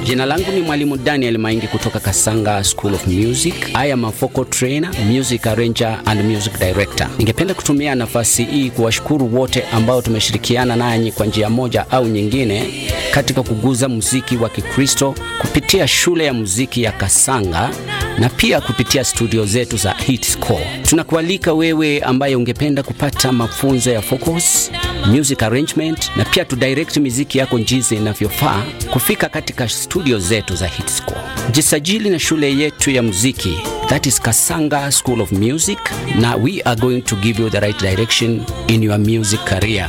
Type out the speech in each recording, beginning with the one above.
Jina langu ni Mwalimu Daniel Maingi kutoka Kasanga School of Music. I am a vocal trainer, music arranger and music director. Ningependa kutumia nafasi hii kuwashukuru wote ambao tumeshirikiana nanyi kwa njia moja au nyingine katika kuguza muziki wa Kikristo kupitia shule ya muziki ya Kasanga na pia kupitia studio zetu za Hitscore. Tunakualika wewe ambaye ungependa kupata mafunzo ya focus, music arrangement na pia tu direct muziki yako jinsi inavyofaa kufika katika studio zetu za Hitscore. Jisajili na shule yetu ya muziki that is Kasanga School of Music na we are going to give you the right direction in your music career.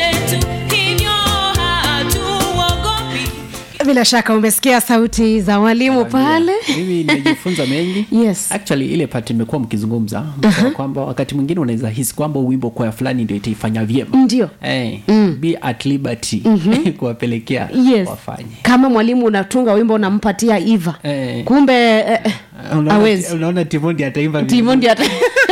bila shaka umesikia sauti za walimu pale mimi nimejifunza mengi Yes. actually ile part imekuwa mkizungumza uh-huh. kwamba wakati mwingine unaweza hisi kwamba wimbo kwaya fulani ndio itaifanya vyema Ndio. hey, be at liberty kuwapelekea yes. wafanye kama mwalimu unatunga wimbo unampatia iva Eh. kumbe eh, eh, Unaona- hawezi unaona timondi ataimba vizuri. timondi ata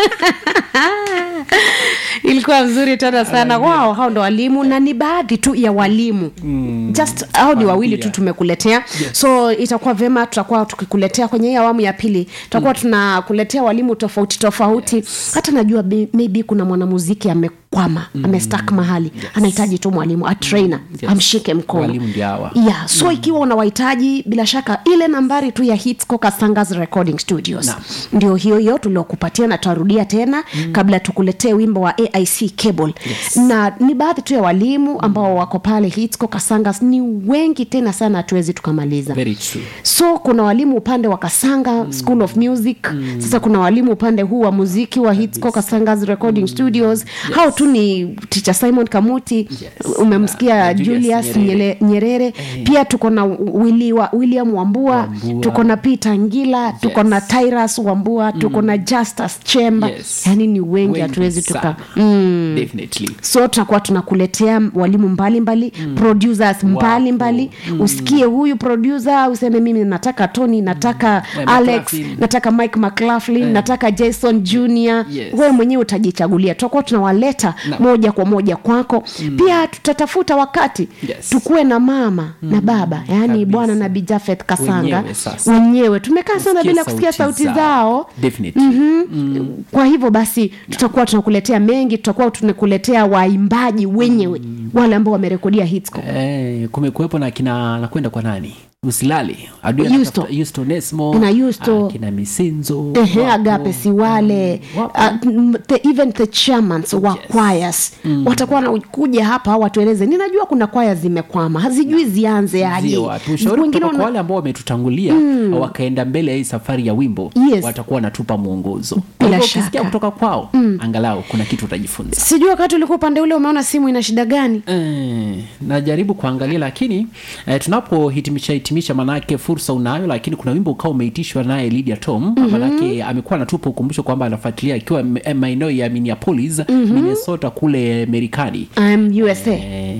ilikuwa mzuri tena sana wao hao ndo walimu na ni baadhi tu ya walimu mm. just hao ni wawili tu tumekuletea yes. so itakuwa vyema tutakuwa tukikuletea kwenye hii awamu ya pili tutakuwa mm. tunakuletea walimu tofauti tofauti yes. hata najua be- maybe kuna mwanamuziki amekwama mm. amestak mahali yes. anahitaji tu mwalimu a trainer Yes. amshike mkono Walimu ndio hawa. yeah so mm. ikiwa unawahitaji bila shaka ile nambari tu ya hitsco kasangas recording studios Naam. ndio hiyo hiyo tuliokupatia na tutarudia tena mm. kabla tukuletee wimbo wa aic cable Yes. na ni baadhi tu ya walimu ambao wako pale hitsco kasangas ni wengi tena sana hatuwezi tukamaliza Very true. so kuna walimu upande wa kasanga mm. school of music mm. sasa kuna walimu upande huu wa muziki wa hitsco kasangas recording mm. studios yes. hao tu ni teacher simon kamuti Yes. umemsikia Na julius, Julius nyerere, Nyerere. nyerere. Eh. pia tuko na Willi wa, william wambua, Wambua. tuko na peter ngila tuko na tyrus wambua tuko na justus chemba Yes. yaani ni wengi Wengi hatuwezi tuka sana. mm Definitely. so tutakuwa tunakuletea walimu mbalimbali mm. producers mbalimbali mm. usikie huyu producer useme mimi nataka tony nataka Eh, alex McLaughlin. nataka mike mclaughlin nataka jason junior Yes. wewe mwenyewe utajichagulia tutakuwa tunawaleta Naam. moja kwa moja kwako mm. pia tutatafuta wakati Yes. tukuwe na mama mm. na baba yaani Kabisa. bwana nabii jafeth kasanga Wenyewe sasa. wenyewe tumekaa sana Kusikia bila kusikia sauti sauti zao, zao. Definitely. mm-hmm. kwa hivyo basi tutakuwa tunakuletea mengi tutakuwa tunakuletea waimbaji wenyewe mm. wale ambao wamerekodia hitsco Eh, kumekuwepo na kina nakwenda kwa nani usilali adui Yusto. anatafuta- Yusto Nesmo Kina Yusto. ah, kina misenzo Ehe, wapo. agape siwale Mm, wapo. uh, m- the, even the chairmans wa Yes. choirs watakuwa wanakuja hapa watueleze ninajua kuna kwaya zimekwama hazijui zianze aje Zie wapi. Ushauri Wengine kutoka kwa wana- wale ambao wametutangulia wakaenda mbele ya hii safari ya wimbo Yes. watakuwa wanatupa mwongozo Kwa Bila hivyo shaka. ukisikia kutoka kwao angalau kuna kitu utajifunza sijui wakati ulikuwa upande ule umeona simu ina shida gani Eh, najaribu kuangalia lakini eh, tunapohitimisha hitimisha manake fursa unayo lakini kuna wimbo ukawa umeitishwa naye lydia tom mm-hmm. manake amekuwa anatupa ukumbusho kwamba anafuatilia akiwa m- eh, maeneo ya minneapolis mm-hmm. minnesota kule marekani um, usa eh,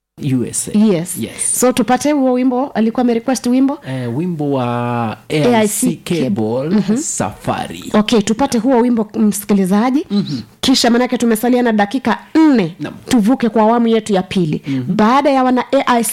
usa yes. yes. so tupate huo wimbo alikuwa amerequest wimbo Eh, wimbo wa AIC AIC cable safari okay tupate huo wimbo msikilizaji mm-hmm. kisha manake tumesalia na dakika nne Naam. tuvuke kwa awamu yetu ya pili mm-hmm. baada ya wana aic